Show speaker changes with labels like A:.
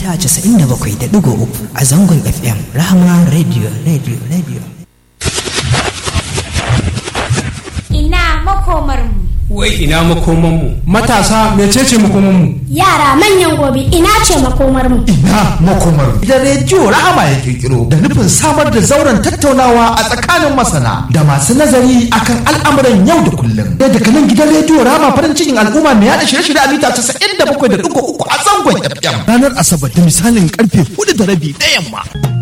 A: mita 97.3 a zangon FM Rahama Radio Radio Radio.
B: Ina makomarmu.
C: Wai ina makomanmu.
D: Matasa mecece makomanmu?
B: Yara manyan gobe ina ce makomarmu.
E: Ina makomar. Da rediyo Rahama ya kirkiro da nufin samar da zauren tattaunawa a tsakanin masana da masu nazari akan al'amuran yau da kullum. Da daga nan gidan rediyo Rahama farin cikin al'umma mai yada shirye-shirye a mita 97.3 a zangon FM.
F: Ranar Asabar da misalin karfe hudu da rabi na yamma.